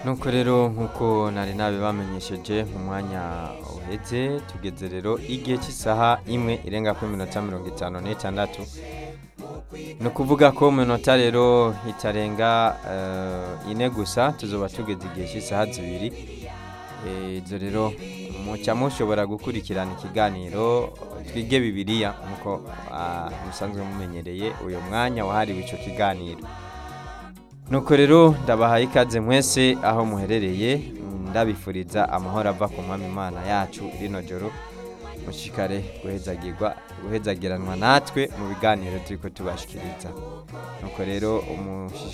nuko rero nk'uko nari nabibamenyesheje mu mwanya uheze tugeze rero igihe cy'isaha imwe irenga kuri minota mirongo itanu n'itandatu ni ukuvuga ko mu minota rero itarenga eh, ine gusa tuzoba tugeze igihe cy'isaha zibiri Eh, izo rero muca mushobora gukurikirana ikiganiro twige bibiliya nk'uko ah, musanzwe mumenyereye uyu mwanya wahariwe icyo kiganiro nuko rero ndabahaye ikaze mwese aho muherereye ndabifuriza amahoro ava ku mwami imana yacu rino joro mushikare guhezagirwa guhezagiranwa natwe mu biganiro turi ko tubashikiriza nuko rero umushi